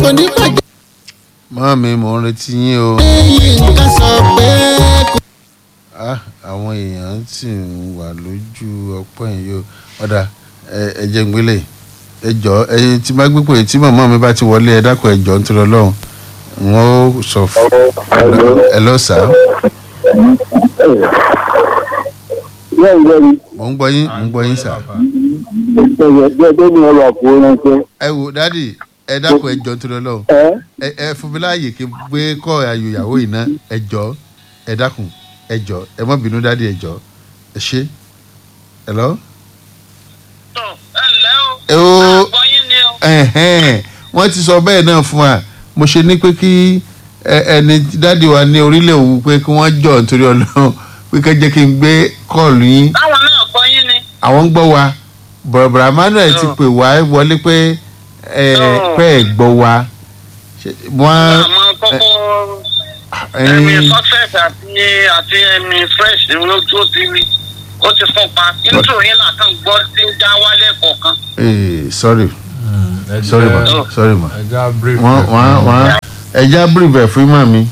kò ní bàjẹ́ mọ́ mi mò ń retí yín o. yínká sọ pé kò Ah, àwọn èèyàn sì ń wà lójú ọpọ́ yìí o ọ̀dà ẹ- ẹ jẹ́ ń gbélé ẹ jọ ẹyin tí bá gbé pé tí màmá mi bá ti wọlé ẹ dákun ẹ jọ ń tọrọ lọ́hùn n ó sọ fún ẹ lọ sá bẹ́ẹ̀ bẹ́ẹ̀ mò ń gbọ́ yín mò ń gbọ́ yín sá. bẹ́ẹ̀ bẹ́ẹ̀ ni ọ̀rọ̀ àpò ránṣẹ́. ẹ wò dádì ẹ dákun ẹ jọ ń tọrọ lọ́hùn ẹ ẹ ẹ fún mi láàyè kí n gbé kọ́ ayò ìyàwó yìí ná ẹ jọ ẹ dákun ẹ jọ ẹ má bínú dádì ẹ jọ ẹ ṣe ẹ lọ. tó ẹ ǹlẹ́ o. ẹ o àgbọ̀ yín ni o. ẹ̀hẹ́n, wọ́n ti sọ bẹ́ẹ̀ náà fún wa mo ṣe ní pé kí ẹ- ẹni dáàdi wa ní orílẹ̀ òwú pé kí wọ́n jọ nítorí ọlọ́run pé ká jẹ́ kí n gbé kọ́ọ̀lù yín táwọn náà gbọ́ yín ni. àwọn ń gbọ́ wa bọ̀rọ̀bọ̀rọ̀ Emmanuel ti Oh. pè wá wọlé pé ẹ Oh. pé ẹ gbọ́ wa Ṣé- wọ́n àmọ́ kókó ẹyin ẹ̀mí success àti àti ẹ̀mí fresh lójú ó ti rí ó ti fún pa nítorí yín làkàn gbọ́ tí ń já wálé kọ̀ọ̀kan. eh, sorry ẹ sorry ma jẹ́- Oh. sorry ma ẹ já brief wọ́n ẹ̀ wọ́n fún wọ́n ẹja brief fún mọ́ mi.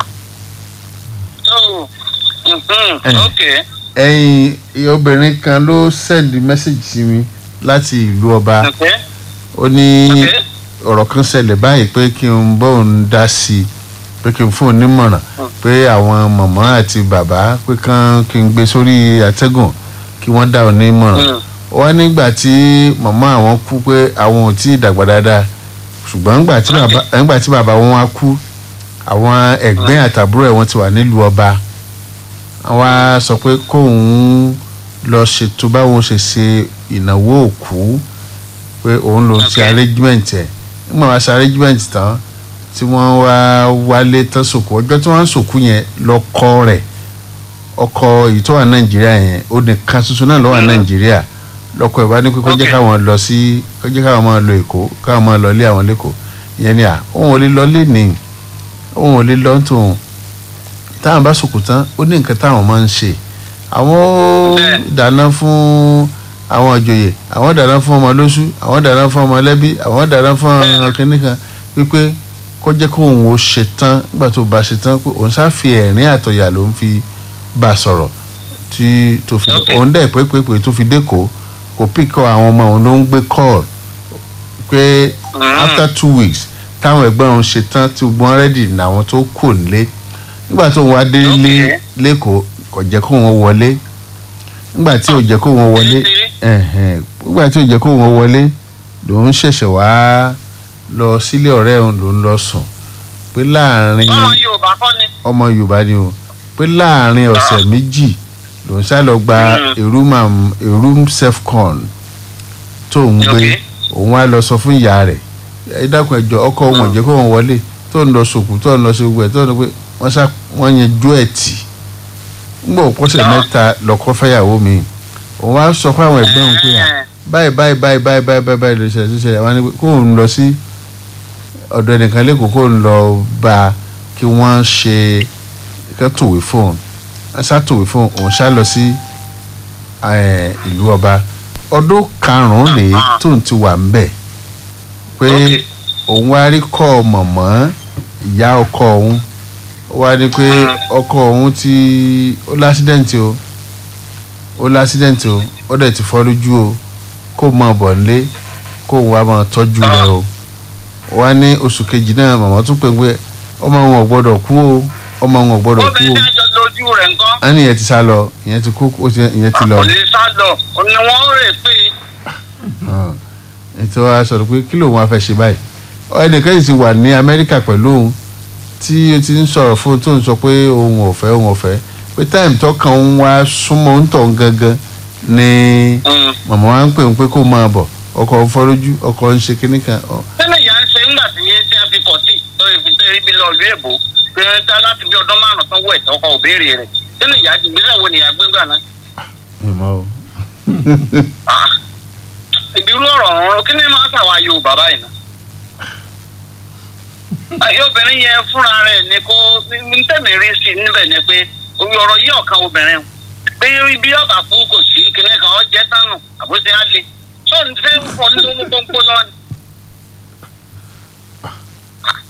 tó mhm, Eh. ok ẹyin obìnrin kan ló send message sí mi láti ìlú ọba ok ó ní ok ọ̀rọ̀ kan ṣẹlẹ̀ báyìí pé kí n bóun dá sí i pé kí n fún un nímọ̀ràn pé àwọn mọ̀mọ́ àti bàbá pé kán kí n gbé sórí àtẹ́gùn kí wọ́n dá òun nímọ̀ràn Mm. wọ́n nígbà tí mọ̀mọ́ àwọn kú pé àwọn ò tí ì dàgbà dáadáa ṣùgbọ́n nígbà tí bàbá nígbà tí bàbá wọn wá kú àwọn ẹ̀gbẹ́ àtàbúrò ẹ̀ wọ́n ti wà nílùú ọba wọ́n á sọ pé kóun lọ ṣètò báwọn ṣe ṣe ìnáwó òkú pé òun ló ń ṣe Okay. arrangement ẹ̀ nígbà wá ṣe arrangement tán tí wọ́n wá wálé tán sòkú ọjọ́ tí wọ́n ń sòkú yẹn lọ́kọ rẹ̀ ọkọ èyí tó wà nàìjíríà yẹn ó nìkan ṣoṣo náà ló wà nàìjíríà lọ́kọ ẹ̀ bá ní pé kó jẹ́ Okay. káwọn lọ sí kó jẹ́ káwọn máa lọ èkó káwọn máa lọ ilé àwọn lẹ́kọ̀ọ́ ìyẹn ni à òun ò lè lọ lé ní òun ò lè lọ tòun táwọn bá sòkù tán ó ní nǹkan táwọn máa ń ṣe àwọn ó Bẹ́ẹ̀. dáná fún àwọn ìjòyè àwọn dáná fún ọmọ lóṣù àwọn dáná fún ọmọ lẹ́bí àwọn dáná fún ọmọ kìnnìkan wípé kó jẹ́ kó òun ó ṣe tán nígbà tó bá ṣe tán pé òun ṣáà fi ẹ̀rín àtọ̀yà ló ń fi bá a sọ̀rọ̀ tí tó fi Okay. òun dẹ̀ pé pé pé tó fi dẹ́kọ̀ọ́ kò píkọ̀ àwọn ọmọ òun ló ń gbé kọ́ọ̀lù pé Mm. after two weeks táwọn ẹgbẹ́ òun ṣe tán tí gbọ́n rẹ́dì làwọn tó kò nílé nígbà tó wá dé lé Okay. lẹ́kọ̀ọ́ kò jẹ́ kó wọn wọlé nígbà tí ò jẹ́ kó wọn wọlé ẹ̀hẹ̀n, nígbà tí ò jẹ́ kó wọn wọlé lòun ṣẹ̀ṣẹ̀ wá lọ sílé ọ̀rẹ́ òun lòun lọ sùn pé láàrin ọmọ yorùbá kọ́ ni. ọmọ yorùbá ni o pé láàrin ọ̀sẹ̀ méjì lòun ṣá lọ gba Mm. a room am- a room self-con tó ń gbé Okay. òun wá lọ sọ fún ìyá rẹ̀ ẹ dákun ẹjọ ọkọ òun ò jẹ́ kó wọn wọlé tó ń lọ sòkù tó ń lọ sí gbogbo ẹ̀ tó ń lọ pé wọ́n sá wọ́n yẹn jó ẹ̀ tì ńgbà òpọ́sẹ̀ Ah. mẹ́ta lọ́kọ́ fẹ́yàwó mi òun wá sọ fún àwọn ẹ̀gbọ́n òun pé à Eh. báyìí báyìí báyìí báyìí báyìí báyìí báyìí ló ṣẹlẹ̀ tó ṣẹlẹ̀ wọ́n ní pé kóun lọ sí ọ̀dọ̀ ẹnìkan lẹ́kọ̀ọ́ kóun lọ bá a kí wọ́n ṣe kẹ́ tòwé fóun wọ́n ṣá tòwé fóun òun ṣá lọ sí eh, ìlú ọba ọdún karùn-ún rèé tóun ti wà ń bẹ̀ pé Okay. òun wá rí kọ́ mọ̀mọ́ ìyá ọkọ òun ó wá ní pé Mm. ọkọ òun ti ó lásídẹ̀ǹtì o ó lásídẹ̀ǹtì o ó dẹ̀ ti fọ́ lójú o kó máa bọ̀ nílé kó òun wá máa tọ́jú rẹ̀ o wá ní oṣù kejì náà màmá tún pè pé ọmọ wọn ò gbọ́dọ̀ kú o ọmọ wọn ò gbọ́dọ̀ kú o obìnrin tí wọ́n jọ lójú rẹ̀ ńkọ́. á ní ìyẹn ti sá lọ ìyẹn ti kú ó ti ìyẹn ti lọ kò lè sá lọ ni wọ́n rè pé hàn. ètò wa sọ̀rọ̀ pé kí lòun wá fẹ́ ṣe báyìí ẹnìkan yìí ti wà ní amẹ́ríkà pẹ̀lú òun tí ó ti ń sọ̀rọ̀ fún un tó ń sọ pé òun ò fẹ́ òun ò fẹ́ pé táìmù tọkàn òun wá súnmọ́ ń tọ̀ gangan ni Mm. màmá wa ń pè ń pé kó máa bọ̀ ọkọ̀ ń fọ́ lójú ọkọ̀ ń ṣe kinní kan ọ- sẹ́ni ìyá ń ṣe ńgbà tí yẹn tí a fi kọ̀ sí lórí ìfìtẹ́ ibi lọ ìlú èbó pé ń ta láti bí ọdún márùn-ún tán wọ̀ ẹ̀tọ́ ọkọ̀ òbéèrè rẹ̀ sẹ́ni ìyá ìgbésẹ̀ wo nìyá gbégbà náà. mi mọ́ o. Ah. ìbírú ọ̀rọ̀ ọ̀rọ̀ kí ni máa ń tàwa yorùbá báyìí náà. ayé obìnrin yẹn fúnra rẹ̀ ni kó ní tẹ̀mí rí sí i níbẹ̀ ni pé orí ọ̀rọ̀ yìí ọ̀kan obìnrin o. pé ibi ọ̀bà kú kò sí kíní kan ọ̀ jẹ́ tánù àbúṣe á le tó ń fẹ́ fọ́ nínú tó ń kó lọ ni.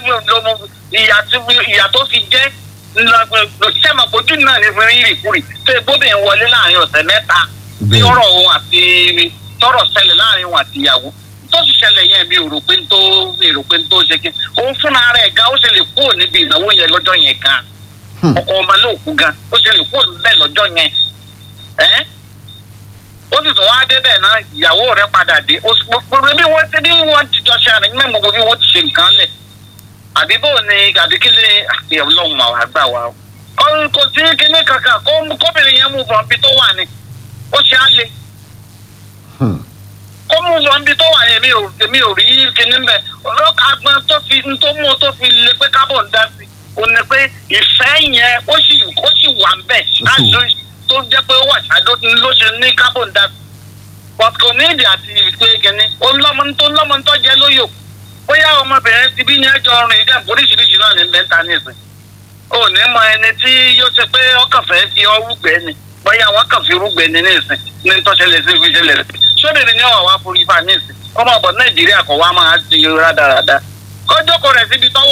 ló mú ìyà tí ìyà tó fi jẹ́ sẹ́mà ojú náà ní fún rírì kúrì tó ebóbìn wọlé láàrin ọ̀sẹ̀ mẹ́ta tí Bẹ́ẹ̀. ọ̀rọ̀ òun àti tọrọ ṣẹlẹ̀ láàrin òun àti ìyàwó tó sì ṣẹlẹ̀ yẹn mi ò rò pé n tó mi ò rò pé n tó ṣe kí òun fúnra rẹ̀ gan ó ṣe lè kúrò níbi ìnáwó yẹn lọ́jọ́ yẹn gan Hmm. ọkọ ọmọ lóòkú gan ó ṣe lè kúrò níbẹ̀ lọ́jọ́ yẹn ẹ́ ó sì tún wá débẹ̀ náà ìyàwó rẹ̀ padà dé ó sì gbogbo bí wọ́n ti bí wọ́n ti jọ ṣe àrẹ mẹ́mọ́ gbogbo bí wọ́n ti ṣe nǹkan lẹ̀ àbí bò ní àbí kí lè àti ọlọ́run àwọn àgbà wa o. Ó- kò sí kinní kankan kó kóbìnrin yẹn mú bọ̀ níbi tó wà ní ó ṣe á le Hmm. ó mú wọn bí tó wà yẹn mi ò mi ò rí kinní mbẹ ọlọ́kà agbọn tó fi tó mú tó fi lé pé kábọ̀ ń dá sí o ní pé ìfẹ́ yẹn ó sì ó sì wà ń bẹ̀ ṣáájú tó jẹ́ pé ó wà ṣáájú ló ṣe ní kábọ̀ ń dá sí but kò ní ìdí àti ìpè kinní ó lọ́mọ tó lọ́mọ tó jẹ́ lóyò bóyá ọmọbìnrin ti bí ní ẹjọ́ rìn ìjà oríṣiríṣi náà ní bẹ́ńtà ní ìsìn ò ní mọ ẹni tí yóò ṣe pé ọkàn fẹ́ fi ọ rúgbẹ́ ni bóyá wọn kàn fi rúgbẹ́ ni ní ìsìn ní tọ́ṣẹlẹ̀ sí fi ṣẹlẹ̀ sí sóbìrì ni ọ̀wá forí fa ní ìsìn ọmọ ọ̀bọ̀ nàìjíríà kò wá máa ti rádaràda kọjọ́ kọ rẹ̀ síbi tọ́wọ́